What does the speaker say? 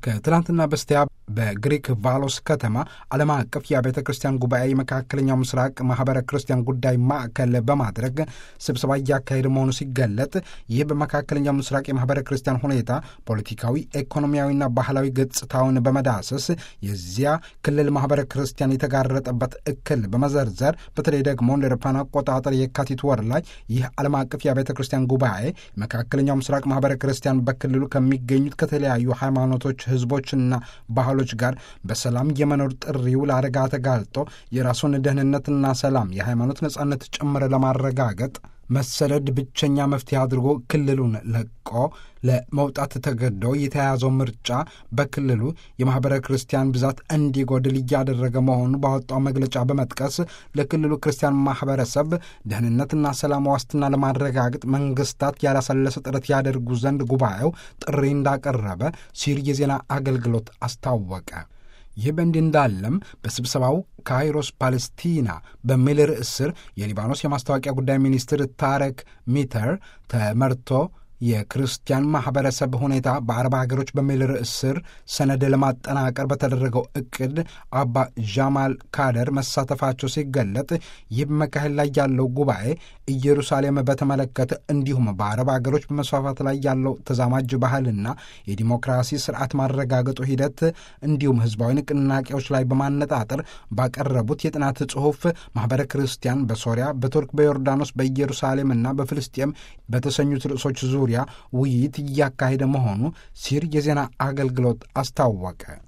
ከትላንትና በስቲያ በግሪክ ቫሎስ ከተማ ዓለም አቀፍ የቤተ ክርስቲያን ጉባኤ የመካከለኛው ምስራቅ ማህበረ ክርስቲያን ጉዳይ ማዕከል በማድረግ ስብሰባ እያካሄደ መሆኑ ሲገለጥ ይህ በመካከለኛው ምስራቅ የማህበረ ክርስቲያን ሁኔታ ፖለቲካዊ፣ ኢኮኖሚያዊና ባህላዊ ገጽታውን በመዳሰስ የዚያ ክልል ማህበረ ክርስቲያን የተጋረጠበት እክል በመዘርዘር በተለይ ደግሞ እንደ አውሮፓውያን አቆጣጠር የካቲት ወር ላይ ይህ ዓለም አቀፍ የቤተ ክርስቲያን ጉባኤ መካከለኛው ምስራቅ ማህበረ ክርስቲያን በክልሉ ከሚገኙት ከተለያዩ ሃይማኖቶች ህዝቦችና ባህሎች ጋር በሰላም የመኖር ጥሪው ለአደጋ ተጋልጦ የራሱን ደህንነትና ሰላም የሃይማኖት ነጻነት ጭምር ለማረጋገጥ መሰደድ ብቸኛ መፍትሄ አድርጎ ክልሉን ለቆ ለመውጣት ተገዶ የተያያዘው ምርጫ በክልሉ የማኅበረ ክርስቲያን ብዛት እንዲጎድል እያደረገ መሆኑ ባወጣው መግለጫ በመጥቀስ ለክልሉ ክርስቲያን ማኅበረሰብ ደህንነትና ሰላም ዋስትና ለማረጋገጥ መንግስታት ያላሰለሰ ጥረት ያደርጉ ዘንድ ጉባኤው ጥሪ እንዳቀረበ ሲር የዜና አገልግሎት አስታወቀ። ይህ በእንዲህ እንዳለም በስብሰባው ካይሮስ ፓለስቲና በሚል ርዕስ ስር የሊባኖስ የማስታወቂያ ጉዳይ ሚኒስትር ታረክ ሚተር ተመርቶ የክርስቲያን ማኅበረሰብ ሁኔታ በአረብ ሀገሮች በሚል ርዕስ ስር ሰነድ ለማጠናቀር በተደረገው እቅድ አባ ዣማል ካደር መሳተፋቸው ሲገለጥ ይህ በመካሄድ ላይ ያለው ጉባኤ ኢየሩሳሌም በተመለከተ እንዲሁም በአረብ ሀገሮች በመስፋፋት ላይ ያለው ተዛማጅ ባህልና የዲሞክራሲ ስርዓት ማረጋገጡ ሂደት እንዲሁም ህዝባዊ ንቅናቄዎች ላይ በማነጣጠር ባቀረቡት የጥናት ጽሑፍ ማኅበረ ክርስቲያን በሶሪያ፣ በቱርክ፣ በዮርዳኖስ፣ በኢየሩሳሌምና በፍልስጤም በተሰኙት ርዕሶች ዙሪያ ውይይት እያካሄደ መሆኑ ሲር የዜና አገልግሎት አስታወቀ።